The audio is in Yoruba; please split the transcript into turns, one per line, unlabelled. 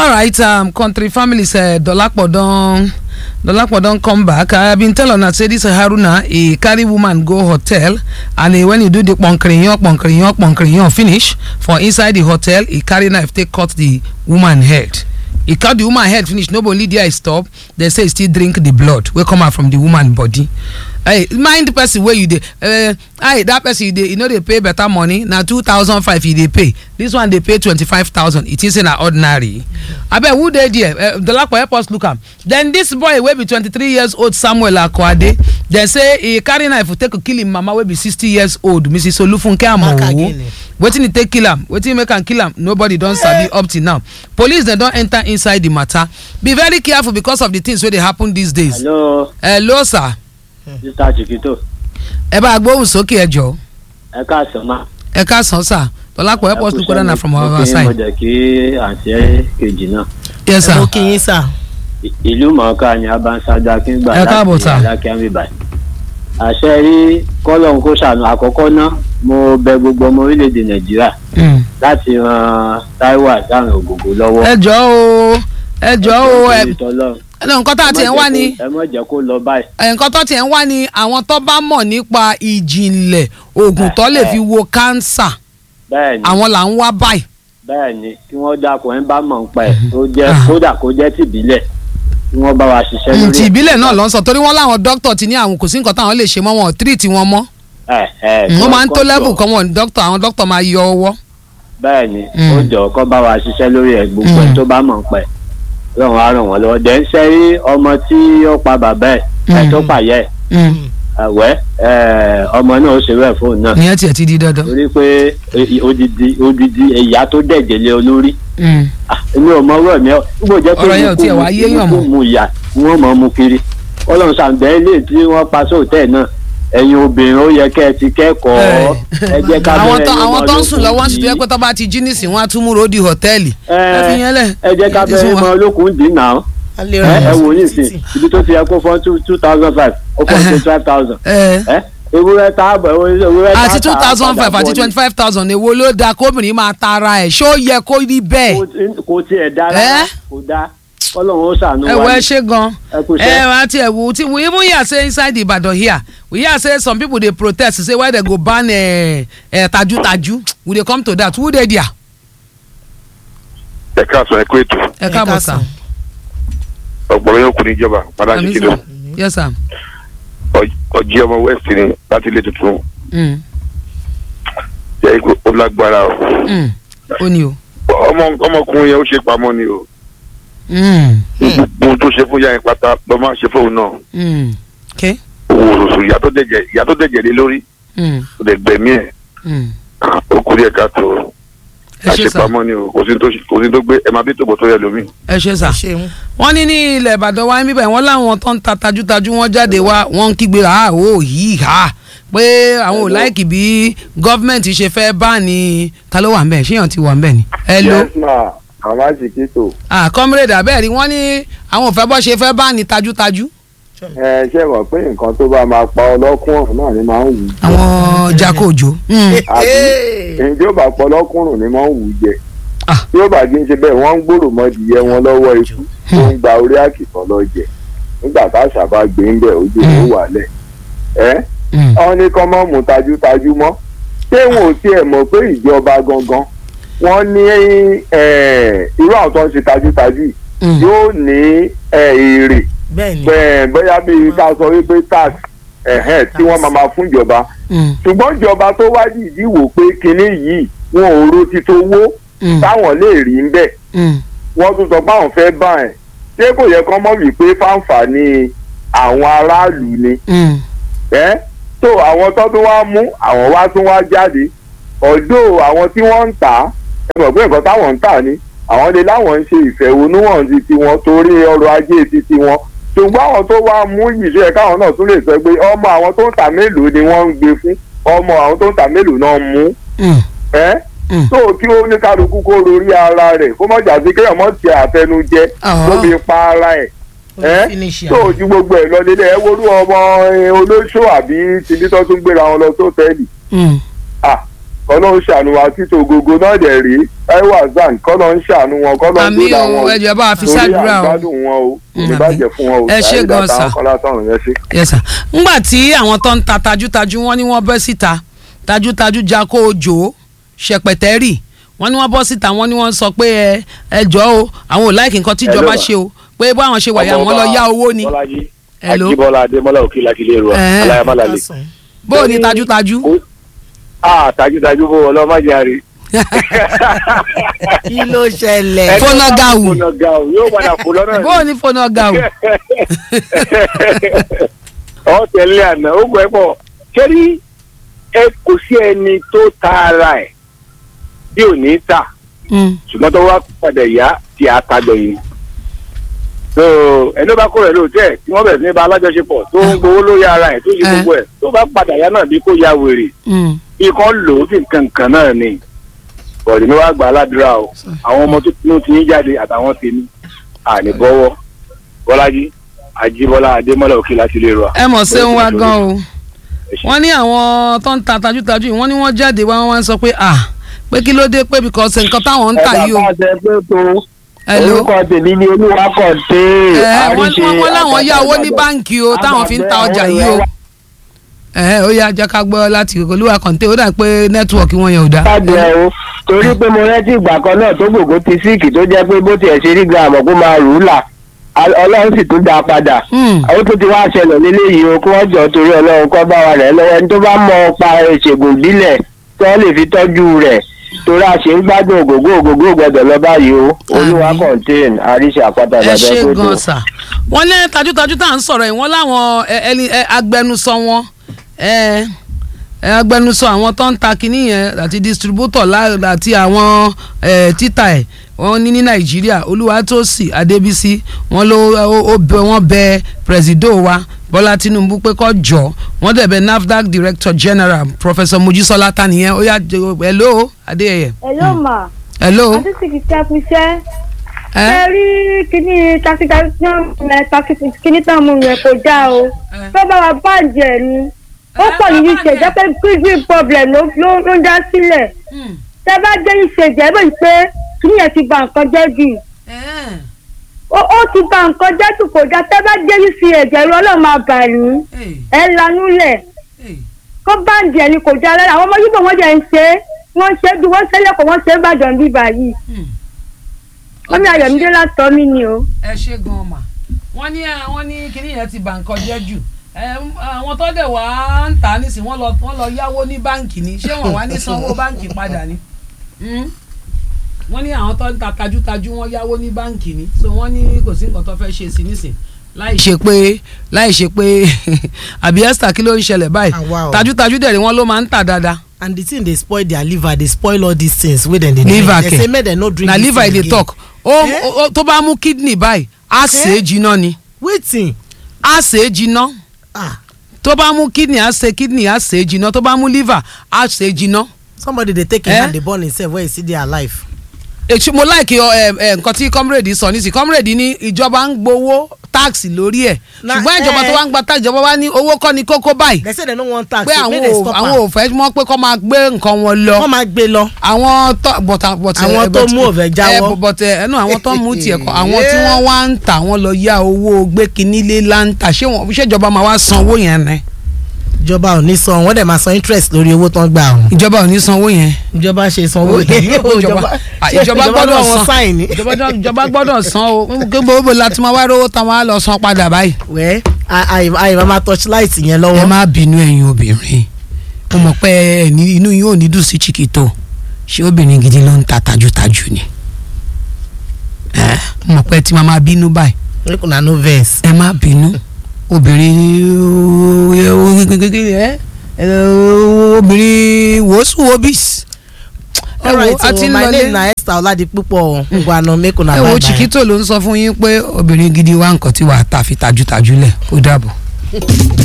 alright um, country families uh, dolapo don dolapo don come back i been tell una say this haruna e carry woman go hotel and uh, when e do the kponkiriyan kponkiriyan kponkiriyan finish for inside the hotel e carry knife take cut the woman head e cut the woman head finish no be only there e stop dem say e still drink the blood wey come out from the woman body hey mind the person wey you dey uh, hey that person you dey you no dey pay better money na two thousand five you dey pay this one dey pay twenty-five thousand e think say na ordinary abeg who dey there uh, dolapo help us look am then this boy wey be twenty-three years old samuel akwade dem say e carry knife take kill im mama wey be sixty years old mrs olufunke amowo
Makagini.
wetin e take kill am wetin make am kill am nobody don sabi up till now police dem don enter inside the matter be very careful because of the things wey dey happen these days
hello
hello sir
mr chiquito
ẹ bá gbóhùn sókè ẹ jọ
ẹ káàsán ma.
ẹ káàsán sà tọ́lápọ̀ help us look whether na from our
mo kí mo
side
jẹ́ kí àǹtí kejì náà
yes
mo
sir
kí yín sà.
I- ìlú mọ̀ọ́ká ni abanṣájá kíngbà
Ẹ káàbọ̀, sir.
alákíámì báyìí. àṣẹ rí kọ́lọ́hún kó ṣàánú àkọ́kọ́ ná mo bẹ gbogbo ọmọ orílẹ̀-èdè nàìjíríà
Mm.
láti ran taiwo àdáhùn ògògó lọ́wọ́.
ẹ jọ o ẹ jọ o ẹ
Nítorí t'Ọlọ́run.
ẹ nǹkan tá a tiẹ̀ ń wá ni
ẹ mọ̀ jẹ́ kó lọ báyìí.
ẹ, nǹkan tó tiẹ̀ ń wá ni àwọn tó bá mọ̀ nípa ìjìnlẹ̀ oògùn tó lè fi wo kánsà
bẹ́ẹ̀ ni
àwọn là ń wá báyìí
bẹ́ẹ̀ ni kí wọ́n dákun ẹ̀ ń bá mọ̀ ń pa ẹ̀ tó jẹ́
Ah.
kódà kó jẹ́ tìbílẹ̀ kí wọ́n bá wa ṣiṣẹ́
Mm,
lórí
ti
ẹ̀.
ìbílẹ̀ náà ló ń sọ torí wọ́n láwọn dókítà ti ní àwọn kò sí nǹkan táwọn lè ṣe mọ́ wọn ò tírìtì wọn mọ́
ẹ̀ ẹ̀
wọ́n máa ń tó
kọ́-
level kan wọn dókítà àwọn dókítà máa yọ ọwọ́
bẹ́ẹ̀ ni
Mm.
ó jọ kọ́ bá wa ṣiṣẹ́ lórí ẹ̀ gbogbo ẹ̀
Mm.
tó bá mọ̀ ń pẹ́ lọ́run á ràn wọ́n lọ́wọ́ dẹ̀ ń ṣe rí ọmọ tí ó pa bàbá ẹ̀ ẹ̀
Mm.
tó pàyẹ́ ẹ̀ ẹ̀wẹ́ ẹ̀ ọmọ náà ó ṣe bẹ́ẹ̀ fóun náà
ìyẹn tiẹ̀ ti di dandan.
torí pé e- odidi odidi ìyá tó dẹ̀jẹ̀ lé olórí
Mm.
Ah, èmi ò mọ ọ̀rọ̀ mi ọ́ nígbà jẹ́ pé
Ọ̀rọ̀ yẹn ò tiẹ̀ wá yéèyàn mọ́.
mu ìyá ni wọ́n mọ̀ ọ́ mu kiri ọlọ́run ṣàǹdẹ́ ilé tí wọ́n pa sóòtẹ́ náà ẹ̀yin obìnrin ó yẹ kẹ́ ẹ ti kẹ́kọ̀ọ́ ẹ jẹ́ ká
àwọn
bẹ̀rẹ̀
tó
ẹ̀yin
àwọn
ọmọ
tó ń sùn
olókùn
lọ́wọ́ ń sùn tó yẹ
yìí.
pé tó bá ti jí nísìn wọn á tún múra ó di hòtẹ́ẹ̀lì. ẹ fi yẹn lẹ̀
ẹ jẹ́ ká
ẹ ti sún
bẹ̀rẹ̀
wa.
mọ olókùn dín náà
a lè
ẹ
ràn
ẹ
yín
wò ní
sí
ìsìn
títì.
ibi tó ti yẹ kó fọ́n two thousand five ó fọ́n twenty five thousand
ẹ
ẹ ewúrẹ́ tá a bọ̀ ewúrẹ́ tá a
àti two thousand five àti twenty five thousand èwo ló dáa kóbìnrin máa tara ẹ̀ ṣó yẹ kó rí bẹ́ẹ̀.
kò tiẹ̀ dá
Ẹ?
rárá kò dá ọlọ́run ó ṣàánú
ẹ
wa
wọ ẹ
ni.
ṣe gan
ẹ kú
ẹ
iṣẹ́.
wá tiẹ̀ wò tí we even hear say inside Ibadan here we hear say some people dey protest say why they go ban eh, eh, tajutaju we dey come to that who dey there.
ẹ káàsán ẹ kó ètò
ẹ káàbọ̀ sà
ọgbọrọ yóò kú níjọba padà
Àmín
sí
sà.
kìlọ
yes sir.
ọjí ọmọ west ni láti ilé tuntun
Mm.
jẹ ikú ó lágbára o
Mm. ó ní o.
ọmọ ọmọkùnrin yẹn ó ṣe pamọ́ ni o
Mm.
gbogbo tó ṣe fún yáyìn pátá lọ máa ṣe fóun náà
Mm. okay.
owó oṣooṣù ìyá tó dẹ̀jẹ̀ ìyá tó dẹ̀jẹ̀ lé lórí
Mm.
kò dẹ̀ gbẹ̀mí ẹ̀
Mm.
ó kú díẹ̀ káàtó
ẹ ṣe sà
àṣepamọ́ ni o kò sí tó ṣe- kò sí tó gbé ẹ máa bí tòbọ̀ tó yẹ lómi.
ẹ ṣe sà.
ṣeun.
wọ́n ní ní ilẹ̀ ìbàdàn wa níbẹ̀ wọ́n láwọn tó ń ta tajútajú wọ́n jáde wá wọ́n ń kígbe ha ó yìí ha pé àwọn ò láìkì bí gọ́fìmẹ̀ntì ṣe fẹ́ bá ní ta ló wà ń bẹ̀ ṣéyàn ti wà ń bẹ̀ ni. ẹ lo
yes ma mama chiquito
ah comrade abẹ́rẹ́ wọ́n ní àwọn ò fẹ́ bọ́ ṣe fẹ́ bá ní tajútajú.
ẹ ṣe mọ̀ pé nǹkan tó bá máa pa ọlọ́kùnrin náà ni máa ń wù ú jẹ
àwọn jako òjò. Mm.
àbí ǹjẹ́ ó bá pa ọlọ́kùnrin ni máa ń wù ú jẹ
Ah.
tí ó bá kí n ṣe bẹ́ẹ̀ wọ́n ń gbòòrò mọ́dìyẹ wọn lọ́wọ́ ikú tó ń gba orí àkìtàn lọ jẹ nígbà tá àṣà bá gbé ń bẹ̀ ojú ló wà lẹ̀ ẹ́
Mm.
wọ́n ní kọ́ mọ́ mú tajútajú mọ́ ṣé wọn ò tiẹ̀ mọ̀ pé ìjọba gangan wọ́n ní eh, irú àwọn tó ń ṣe tajútajú yìí
Mm.
yóò ní eh, èrè
bẹ́ẹ̀ ni
bẹ́ẹ̀ bóyá bíi ká sọ wípé tax ẹ̀hẹ́n tí wọ́n máa máa fún ìjọba
Mm.
ṣùgbọ́n ìjọba tó wá dìídì wò pé kinní yìí wọn ò ro ti tó wó
Mm.
táwọn lè rí ń bẹ̀
Mm.
wọ́n tún sọ pé àwọn fẹ́ bá ẹ̀ ṣé kò yẹ kán mọ̀ wípé fáǹfààní àwọn aráàlú ni
Mm.
ẹ́ tó àwọn tó tún wá mú àwọn wá tún wá jáde ọ̀dọ́ àwọn tí wọ́n ń tà á ẹ mọ̀ pé nǹkan táwọn ń tà ni àwọn lè láwọn ń ṣe ìfẹ̀hónúhàn ti tiwọn torí ọrọ̀ ajé ti tiwọn ṣùgbọ́n àwọn tó wá mú yìí ṣe yẹ káwọn náà tún lè sọ pé ọmọ àwọn tó ń tà mélòó ni wọ́n ń gbé fún ọmọ àwọn tó ń tà mélòó náà mú
Mm.
ẹ́
Mm.
tó kí ó ní kálukú kó rorí ara rẹ̀ kó mọ̀ jà sí kéèyàn mọ̀ ti àtẹnujẹ
Ah.
tó fi pa ara ẹ̀ ẹ́
finish
tó
àwọn.
ju gbogbo ẹ̀ lọ nílé ẹ worú ọmọ eh, olóṣó àbí tìbí tó tún gbéra wọn lọ sóòtẹ́ẹ̀lì
Mm.
ah kọ́lọ́ ń ṣàánú wa títí ògógó náà dẹ̀ rí táíwò azan kọ́lọ́ ń ṣàánú wọn kọ́lọ́ ń
àmì
dúdà
o
wọn
ẹ jẹ́ bá a fi
torí
ṣàdúrà o
àgbádùn wọn o
Mm,
kò bàjẹ́ fún wọn o
ẹ ṣé
Saheed
gan
àtàwọn
sir.
kọ́lá sọ̀rọ̀ yẹn ṣe.
yes sir ngbà tí àwọn tó ń ta tajútajú wọn ni wọ́n bọ́ síta tajútajú jako ojo ṣẹpẹtẹrì wọ́n ní wọ́n bọ́ síta wọ́n ní wọ́n sọ pé ẹ ẹ jọ o àwọn ò láìkí nǹkan tíjọba
Hello.
ṣe o pé báwọn ṣe wàyà wọn lọ yá owó ni
bọ́lájí
Hello.
ajíbọ́lá adémọ́lá òkè lákìlẹ̀ rọ
Eh.
aláyàmálàlẹ̀.
bó o ní tajútajú.
a tajútajú bó ọlọ́mọdéjàre.
kí ló ṣẹlẹ̀.
Fọ́nà gàù.
fọ́nà gàù yóò padà kó lọ́nà
bó o ní fóònù ọgá o.
ọ tẹ̀lé àná ó gbọ́ ẹ pọ̀ kẹ́rí ẹ kò sí ẹni tó ta ara ẹ̀ bí ò ní tà
Mm.
ṣùgbọ́n tó wá padà yá tí a ta gbẹ̀yìn. so ẹni bá kó rẹ̀ lóòótẹ́ tí wọ́n bẹ̀rẹ̀ sí ní bá alájọṣepọ̀ tó ń gbowó lórí ara ẹ̀ tó ṣe
Eh.
gbogbo ẹ̀ tó bá padà yá náà bí kò ya wèrè
Mm.
bí kan lò ó sì nǹkan kan náà ni bọ̀dé mi wá gbà á ládùúrà o àwọn ọmọ tó tinú ti ń jáde àtàwọn tèmi àní bọ́wọ́ bọ́lájí ajíbọ́lá adémọ́lá òkè láti lè rọ.
ẹ mọ̀ ṣé ń wá gan o
Ẹ ṣé.
wọ́n ní àwọn tó ń ta tajútajú yìí wọ́n ní wọ́n jáde wá wọ́n sọ pé à pé kí ló dé pé because nǹkan táwọn ń tà yìí o.
ẹ bá ṣe pé tó
Hello.
orúkọ tèmi ni olúwa kàn dé
ẹ wọ́n
àríṣe
wọ́n- wọ́n láwọn yá owó ní
àpáta
báǹkì o táwọn fi ń ta ọjà yìí o. ẹ ó yá jẹ́ ká gbọ́ láti olúwa kọ̀ǹté ó dà pé nẹ́tíwọ̀kì wọn yẹn ò dá.
ìbàdàn o torí pé mo rántí ìgbà kan náà tó gbogbo ti síìkì tó jẹ́ pé bó tiẹ̀ ṣe rí gírámù kó máa rù ú là Al- ọlọ́run sì tún dá a padà
Hmm.
àwọn tó ti wá ṣẹlẹ̀ léléyìí o kí wọ́n jọ torí ọlọ́run kọ́ bá wa rẹ̀ lọ́wọ́ ẹni tó bá mọ pa ìṣègùn ìbílẹ̀ tí wọ́n lè fi tọ́jú rẹ̀ torí a ṣe ń gbádùn ògógó ògógó gbọdọ̀ lọ báyìí o olúwa
Àmín.
contain àríṣe àpáta
ẹ
bàbá
ṣe
tó
gan sà wọ́n ní tajútajú tá à ń sọ̀rọ̀ yìí wọ́n láwọn ẹ, ẹni ẹ, agbẹnusọ wọn ẹ, ẹ, agbẹnusọ àwọn tó ń ta kinní yẹn àti distributor lá- àti àwọn ẹ, títà ẹ̀ wọ́n ní ní nàìjíríà olúwatósì adébísí wọ́n ló ó- ó bẹ wọ́n bẹ presido wa bọ́lá tinubu pé kó jọ wọ́n dẹ̀ bẹ nafdac director general professor mojísọ́lá tanìyẹn ó yá jẹ́- hello adéyẹyẹ
Hello ma.
hello
Àti sì kìí ṣẹ́kù iṣẹ́.
ẹ
Ẹ rí kíní takitaki kíní tán mú yẹn kò já o. Tó bá wa bàjẹ́ ni. Ó pọ̀ ní ìṣe jẹ́ pé kidney problem ló ló ló ń dá sílẹ̀.
Hmm.
Tẹ́ bá jẹ́ ìṣe jẹ́ bẹ́ẹ̀ pé kíní yẹn ti ba nǹkan jẹ́ jù.
ẹ
Ó ó ti ba nǹkan jẹ́ jù kò já. Tẹ́ bá jẹ́ ìṣe ẹ̀jẹ̀ rú ọlọ́run máa bà ní.
ẹ
Ẹ lanú lẹ̀.
ẹ.
Kó bàjẹ́ ni kò já lára. Àwọn ọmọ Yíbò wọ́n jẹ́ ń ṣe é. Wọ́n ṣe é bí wọ́n ṣe é lẹ́kọ̀ọ́ wọ́n ṣe é bàjọ́ bíbà yìí. Wọ́n mi Ayọ̀mídé látọ̀ mí ni o.
ẹ ṣe gan mà wọ́n ní wọ́n ní kíní yẹn ti bà nǹkan jẹ́ jù ẹ, àwọn tó dẹ̀ wá ń tà á nísìnyí wọ́n lọ wọ́n lọ yáwó ní báǹkì ni ṣé wọ́n wá ní sanwó báǹkì padà ni Hmm? wọ́n ní àwọn tó ń ta tajútajú wọ́n yáwó ní báǹkì ni so wọ́n ní kò sí nǹkan tó fẹ́ ṣe sí nísìnyí láì ṣe pé láì ṣe pé àbí esther kí ló ń ṣẹlẹ̀ báyìí
Àwa o.
tajútajú dẹ̀ ni wọ́n ló máa ń tà dáadáa
and the thing dey spoil their liver dey spoil all these things wey dem dey drink
liver
they
kẹ
say make dem no drink
na
this
liver i
thing
dey
again.
talk ó
Eh?
ó- tó bá mú kidney báyìí á sè é jiná ni
wetin
á sè é jiná
ah
tó bá mú kidney á ṣe kidney á ṣe é jiná tó bá mú liver á ṣe é jiná.
somebody dey take him
Eh?
hand dey burn himself when he still dey alive.
èsì mo láìkí ọ ẹ ẹ nǹkan tí comrade sọ nísì comrade ní ìjọba ń gbowó táàsì lórí ẹ̀
Na,
ṣùgbọ́n ìjọba
eh.
tó wá ń gba táàsì ìjọba wá ní owó kọ́ ni kókó báyìí
they say dem no wan tax
pé
so
àwọn
make dem
ò
stop
àwọn
am
ò fẹ́ mọ́ pé kọ́ máa gbé nǹkan wọn lọ
wọ́n máa gbé lọ.
àwọn tó bọ̀tà bọ̀tà
Àwọn tó mú òfẹ́ jáwọ́.
bọ̀tà ẹnu àwọn tó mú tiẹ̀ kọ́ àwọn tí wọ́n wá ń tà wọ́n lọ yá owó gbé kinní lé láǹtà ṣé wọn ṣé ìjọba máa wá san owó yẹn ni
ìjọba ò ní san wọ́n dẹ̀ máa san interest lórí owó tó ń gbà ọ̀hún.
ìjọba ò ní san owó yẹn.
ìjọba ṣe sanwó
ìjọba ìjọba gbọ́dọ̀
wọn
san
sáìn ní.
ìjọba ìjọba gbọ́dọ̀ san o gbogbo láti máa wá rówó táwọn á lọ san padà báyìí.
wẹ́ àyè máa torchlight yẹn
ẹ
lọ́wọ́.
má bínú ẹ̀yin obìnrin mo mọ̀ pé ẹni inú yín ò ní dùn sí chiquito ṣé obìnrin gidi ló ń ta tajútajú ni ẹ mo mọ̀ pé tí màá máa bínú báyìí
make una no vex.
ẹ má bínú obìnrin ẹ obìnrin wòásùwòbís ẹ wo
alright
a ti
so
ń
my name
lọlé
na esther oladipupo ngwanu make una
ẹ
bye
wo
bye.
chiquito ló ń sọ fún yín pé obìnrin gidi wá nǹkan tí wàá ta fi tajútajú lẹ̀ ó dàbọ̀.